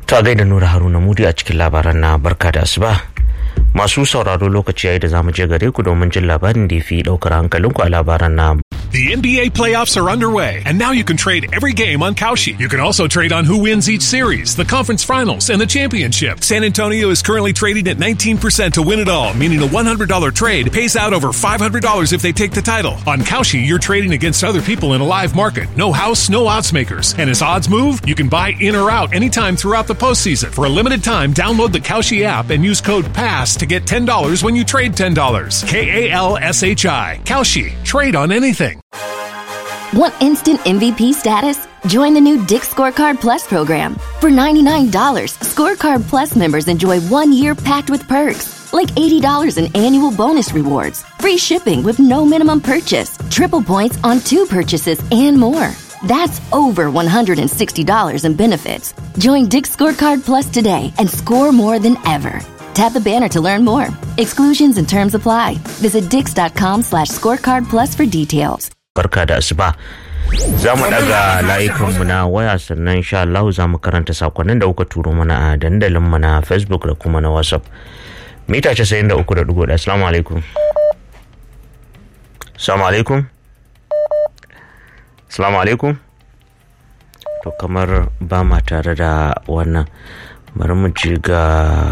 ta gaida nura haruna mudi a cikin labaran na barka da asuba masu sauraro lokaci yayi da zamu je gare ku domin jin labarin da ya fi daukar hankalinku a labaran na The NBA playoffs are underway, and now you can trade every game on Kalshi. You can also trade on who wins each series, the conference finals, and the championship. San Antonio is currently trading at 19% to win it all, meaning a $100 trade pays out over $500 if they take the title. On Kalshi, you're trading against other people in a live market. No house, no odds makers. And as odds move, you can buy in or out anytime throughout the postseason. For a limited time, download the Kalshi app and use code PASS to get $10 when you trade $10. K A L S H I. Kalshi. Trade on anything. Want instant MVP status? Join the new Dick Scorecard Plus program. For $99, Scorecard Plus members enjoy one year packed with perks, like $80 in annual bonus rewards, free shipping with no minimum purchase, triple points on two purchases, and more. That's over $160 in benefits. Join Dick Scorecard Plus today and score more than ever. Tap the banner to learn more. Exclusions and terms apply. Visit dix.com slash scorecard plus for details. barka da asuba za mu daga layukanmu na waya sannan insha Allah za mu karanta sakonnin da kuka turo mana a dandalinmu na facebook da kuma na whatsapp mita 93.1 assalamu alaikum assalamu alaikum assalamu alaikum to kamar ba ma tare da wannan bari mu ji ga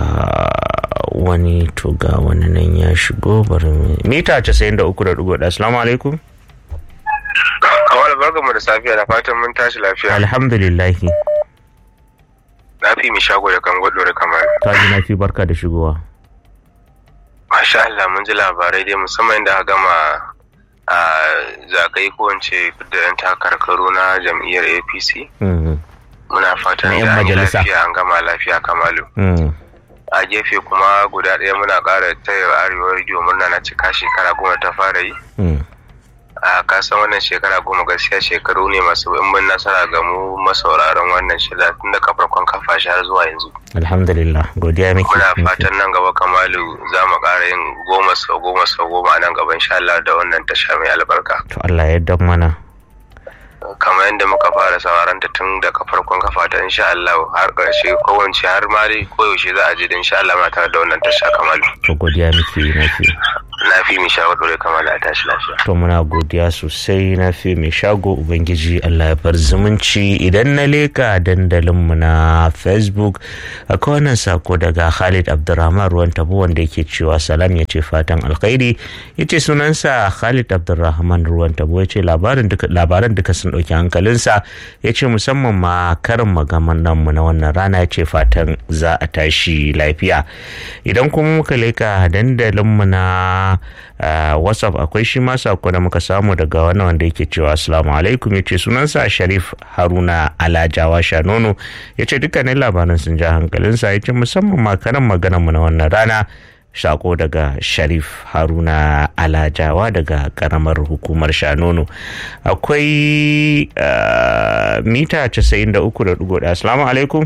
wani to ga wani nan ya shigo bari mita 93.1 assalamu alaikum Kawal barka mu da safiya da fatan mun tashi lafiya. alhamdulillahi Na fi mi shago da kan gwado da kamar. ta ji na fi barka da shigowa Masha Allah mun ji labarai dai musamman da aka gama a zagaye ko wance da yan takarkaru na jam'iyyar APC. Mhm, Muna fatan Na 'yan da an yi majalisa. lafiya an gama lafiya kamalu. mhm. A gefe kuma guda ɗaya muna ƙara taya arewa rediyo murna na cika shekara goma ta fara yi. Mm. a kasan wannan shekara goma gaskiya shekaru ne masu bin nasara ga mu masauraran wannan shida tun da farkon kafa shi har zuwa yanzu alhamdulillah godiya miki muna fatan nan gaba kamalu za mu ƙara yin goma sau goma sau goma a nan gaba insha Allah da wannan tasha mai albarka to Allah ya yarda mana kamar yadda muka fara sauraron ta tun daga farkon kafa ta insha Allah har ƙarshe kowace har ma dai koyaushe za a je da insha Allah ma tare da wannan tasha kamalu to godiya miki na fi na fi mi shawarwari kamalu a tashi lafiya to muna godiya sosai na fi mai shago ubangiji Allah ya bar zumunci idan na leka dandalinmu na facebook akwai wannan sako daga khalid abdurrahman ruwan tabo wanda yake cewa salam ya ce fatan alkhairi ya ce sunansa khalid abdurrahman ruwan tabo ya ce labaran duka sun ɗauki hankalinsa ya ce musamman ma karin magaman mu na wannan rana ya ce fatan za a tashi lafiya idan kuma muka leka dandalinmu na Uh, whatsapp akwai shi ma sako da muka samu daga wannan wanda yake cewa assalamu alaikum ya ce sunansa sharif haruna alajawa shanono ya ce dukkanin labaran sun ja hankalinsa ya ce musamman makaran magana mu na wannan rana sako daga sharif haruna alajawa daga karamar hukumar shanono akwai uh, mita 93.1 assalamu alaikum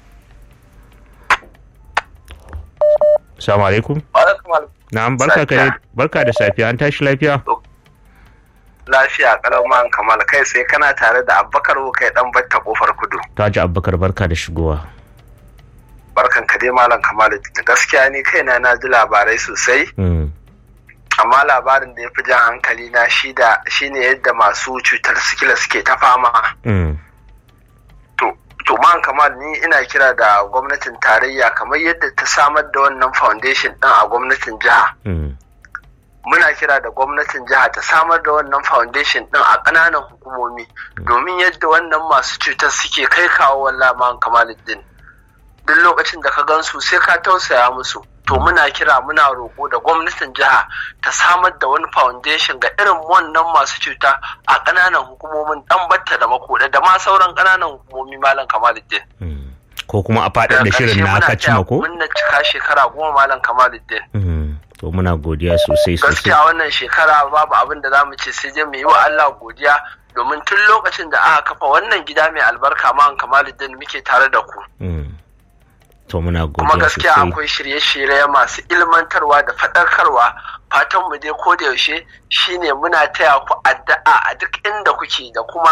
assalamu alaikum Na'am barka ka barka da safiya an tashi lafiya? Lafiya kalau man kamal kai sai kana tare da Abubakar kai dan batta kofar kudu. Ta ji Abubakar barka da shigowa. Barkan ka dai malam kamal gaskiya ni kaina na ji labarai sosai. Amma labarin da ya fi jan hankali na shi da shine yadda masu cutar sikila suke ta fama. to man kamal ni ina kira da gwamnatin tarayya kamar yadda ta samar da wannan foundation din a gwamnatin jiha muna kira da gwamnatin jiha ta samar da wannan foundation din a ƙananan hukumomi domin yadda wannan masu cutar suke kai kawo wallah man kamaluddin duk lokacin da ka gansu sai ka tausaya musu to muna kira muna roƙo da gwamnatin jiha ta samar da wani foundation ga irin wannan masu cuta a ƙananan hukumomin dan batta da makoda da ma sauran ƙananan hukumomi malam kamaluddin ko kuma a faɗin da shirin na aka cima ko mun cika shekara goma malam kamaluddin to muna godiya sosai sosai gaskiya wannan shekara babu abin da zamu ce sai dai mu yi wa Allah godiya domin tun lokacin da aka kafa wannan gida mai albarka ma kamaluddin muke tare da ku to muna godiya kuma gaskiya akwai shirye-shirye masu ilmantarwa da faɗakarwa fatan mu dai da yaushe shine muna taya ku addu'a a duk inda kuke da kuma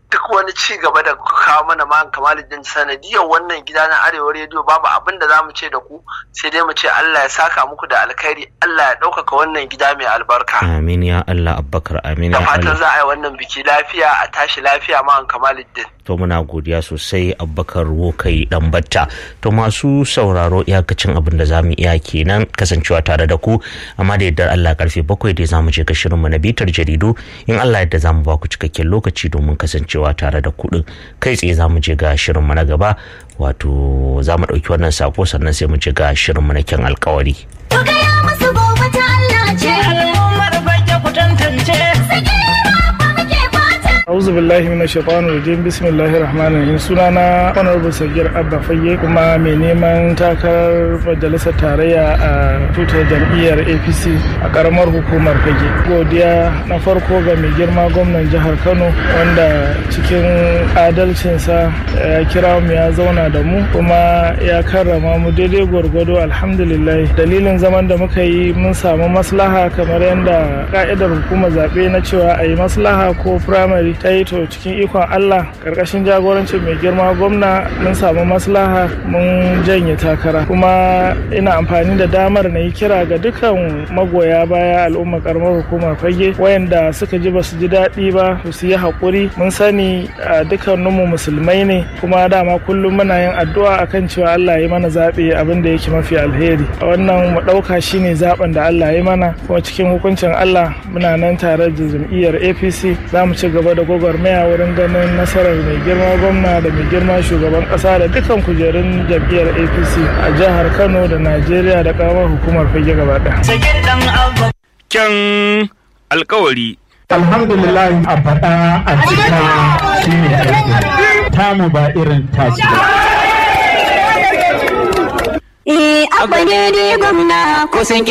duk wani ci gaba da kawo mana ma kamaluddin sanadiyar wannan gida na arewa rediyo babu abin da za mu ce da ku sai dai mu ce Allah ya saka muku da alkhairi Allah ya ɗaukaka wannan gida mai albarka amin ya Allah abbakar amin da ya fatan Allah za a yi wannan biki lafiya a tashi lafiya ma kamaluddin to muna godiya sosai abbakar wokai dan batta to masu sauraro iyakacin abin da zamu iya kenan kasancewa tare da ku amma da yardar Allah karfe bakwai dai zamu je ga shirinmu na bitar jaridu in Allah yadda zamu ba ku cikakken lokaci domin kasancewa tare da ku din kai tsaye zamu je ga shirinmu na gaba wato zamu ɗauki wannan sako sannan sai mu je ga shirinmu na kyan alkawari To gaya musu gobe ta Allah ce. al'ummar fage ku tantance Sakira ba muke fata. auzu billahi minash shaitanir rajim bismillahir rahmanir rahim sunana honorable sagir abba fayye kuma mai neman takarar majalisar tarayya a tutar jam'iyyar apc a karamar hukumar fage godiya na farko ga mai girma gwamnan jihar kano wanda cikin adalcinsa ya kira mu ya zauna da mu kuma ya karrama mu daidai gwargwado alhamdulillah dalilin zaman da muka yi mun samu maslaha kamar yadda ka'idar hukumar zaɓe na cewa a yi maslaha ko firamare ta yi to cikin ikon Allah karkashin jagorancin mai girma gwamna mun samu maslaha mun janye takara kuma ina amfani da damar na yi kira ga dukkan magoya baya al'ummar karamar hukumar fage wayanda suka ji basu ji daɗi ba su yi haƙuri mun sani a dukkaninmu musulmai ne kuma dama kullum muna yin addu'a akan cewa Allah ya yi mana zaɓe abin da yake mafi alheri a wannan mu ɗauka shine zaɓen da Allah ya yi mana kuma cikin hukuncin Allah muna nan tare da jam'iyyar APC za mu ci gaba da gwagwarmaya wurin ganin nasarar mai girma gwamna da mai girma shugaban ƙasa da dukkan kujerun jam'iyyar APC a jihar Kano da Najeriya da ƙaramar hukumar fage gaba ɗaya. sagir dan abba kyan alkawari alhamdulillah a faɗa a cika shi ne aiki tamu ba irin tasu ba Eh, abba ne dai gwamna. ko sun